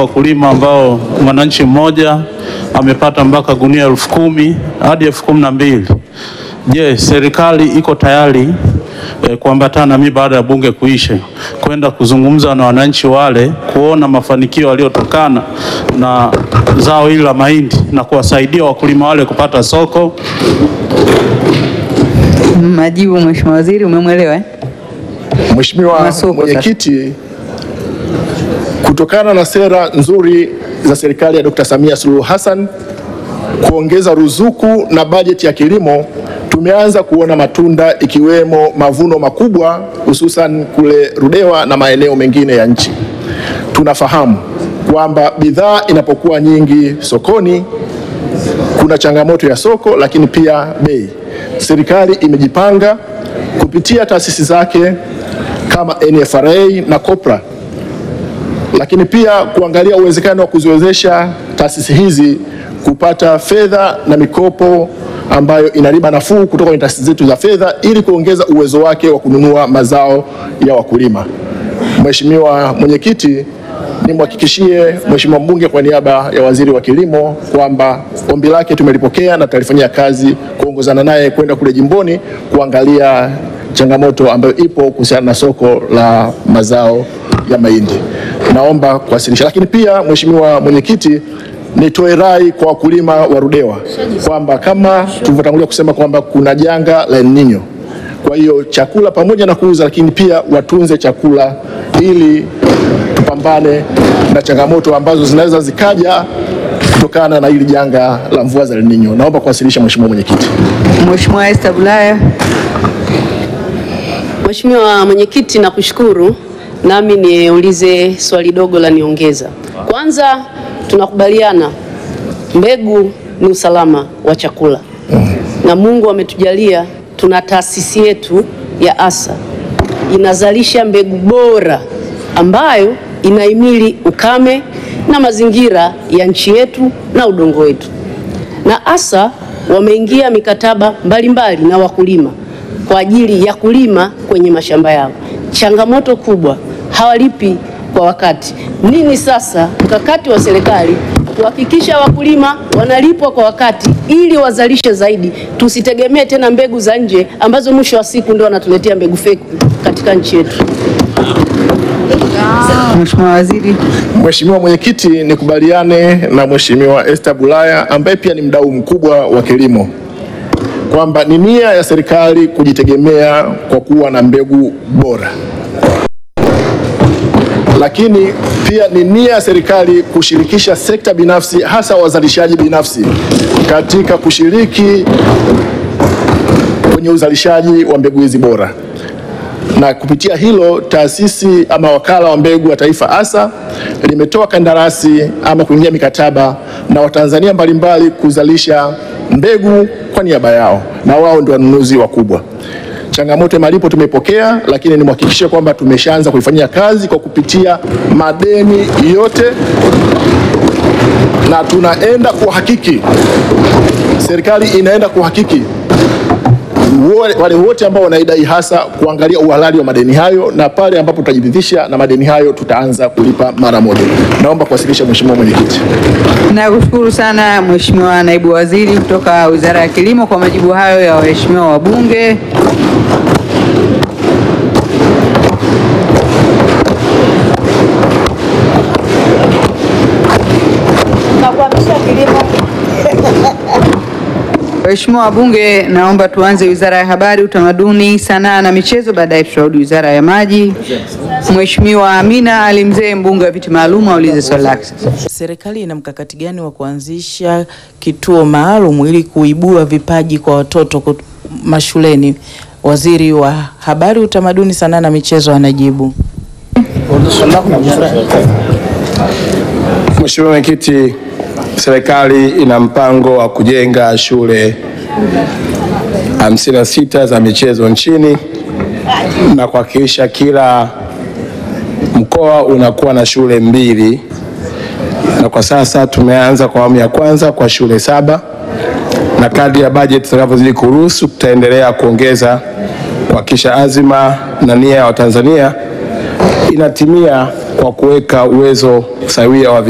wakulima ambao mwananchi mmoja amepata mpaka gunia elfu kumi hadi elfu kumi na mbili. Je, serikali iko tayari eh, kuambatana na mimi baada ya bunge kuisha kwenda kuzungumza na wananchi wale kuona mafanikio yaliyotokana na zao hili la mahindi na kuwasaidia wakulima wale kupata soko? Majibu, Mheshimiwa Waziri, umemwelewa eh? Mheshimiwa Masoko sasa. Mwenyekiti, kutokana na sera nzuri za serikali ya Dr. Samia Suluhu Hassan kuongeza ruzuku na bajeti ya kilimo, tumeanza kuona matunda ikiwemo mavuno makubwa hususan kule Ludewa na maeneo mengine ya nchi. Tunafahamu kwamba bidhaa inapokuwa nyingi sokoni kuna changamoto ya soko, lakini pia bei. Serikali imejipanga kupitia taasisi zake kama NFRA na COPRA, lakini pia kuangalia uwezekano wa kuziwezesha taasisi hizi kupata fedha na mikopo ambayo ina riba nafuu kutoka kwenye taasisi zetu za fedha ili kuongeza uwezo wake wa kununua mazao ya wakulima. Mheshimiwa Mwenyekiti, nimhakikishie Mheshimiwa mbunge kwa niaba ya Waziri wa Kilimo kwamba ombi lake tumelipokea na tutalifanyia kazi kuongozana naye kwenda kule jimboni kuangalia changamoto ambayo ipo kuhusiana na soko la mazao ya mahindi. Naomba kuwasilisha, lakini pia Mheshimiwa Mwenyekiti, nitoe rai kwa wakulima wa Ludewa kwamba kama tulivyotangulia kusema kwamba kuna janga la El Nino kwa hiyo chakula pamoja na kuuza, lakini pia watunze chakula ili tupambane na changamoto ambazo zinaweza zikaja kutokana na hili janga la mvua za El Nino. Naomba kuwasilisha Mheshimiwa Mwenyekiti. Mheshimiwa Esther Bulaya. Mheshimiwa Mwenyekiti, nakushukuru. Nami niulize swali dogo la niongeza. Kwanza, tunakubaliana mbegu ni usalama wa chakula, na Mungu ametujalia tuna taasisi yetu ya ASA inazalisha mbegu bora ambayo inahimili ukame na mazingira ya nchi yetu na udongo wetu. Na ASA wameingia mikataba mbalimbali na wakulima kwa ajili ya kulima kwenye mashamba yao. Changamoto kubwa, hawalipi kwa wakati. Nini sasa mkakati wa serikali kuhakikisha wakulima wanalipwa kwa wakati ili wazalishe zaidi, tusitegemee tena mbegu za nje ambazo mwisho wa siku ndio wanatuletea mbegu feki katika nchi yetu. Mheshimiwa Waziri. Mheshimiwa Mwenyekiti, nikubaliane na Mheshimiwa Esther Bulaya ambaye pia ni mdau mkubwa wa kilimo kwamba ni nia ya serikali kujitegemea kwa kuwa na mbegu bora, lakini pia ni nia ya serikali kushirikisha sekta binafsi, hasa wazalishaji binafsi katika kushiriki kwenye uzalishaji wa mbegu hizi bora na kupitia hilo taasisi ama wakala wa mbegu wa taifa ASA limetoa kandarasi ama kuingia mikataba na Watanzania mbalimbali kuzalisha mbegu kwa niaba yao, na wao ndio wanunuzi wakubwa. Changamoto ya malipo tumepokea, lakini nimhakikishie kwamba tumeshaanza kuifanyia kazi kwa kupitia madeni yote, na tunaenda kuhakiki, serikali inaenda kuhakiki wale wale wote ambao wanaidai hasa kuangalia uhalali wa madeni hayo, na pale ambapo tutajiridhisha na madeni hayo tutaanza kulipa mara moja. Naomba kuwasilisha Mheshimiwa Mwenyekiti. Nakushukuru sana Mheshimiwa Naibu Waziri kutoka Wizara ya Kilimo kwa majibu hayo ya waheshimiwa wabunge. Waheshimiwa wabunge, naomba tuanze Wizara ya Habari, Utamaduni, Sanaa na Michezo, baadaye tutarudi Wizara ya Maji. Mheshimiwa Amina Ali Mzee, mbunge wa viti maalum, aulize swali lake sasa. Serikali ina mkakati gani wa kuanzisha kituo maalum ili kuibua vipaji kwa watoto kut- mashuleni? Waziri wa Habari, Utamaduni, Sanaa na Michezo anajibu. Mheshimiwa Mwenyekiti, serikali ina mpango wa kujenga shule 56 za michezo nchini na kuhakikisha kila mkoa unakuwa na shule mbili, na kwa sasa tumeanza kwa awamu ya kwanza kwa shule saba, na kadri ya bajeti zitakavyozidi kuruhusu tutaendelea kuongeza kuhakikisha azima na nia ya Watanzania inatimia kwa kuweka uwezo sawia wa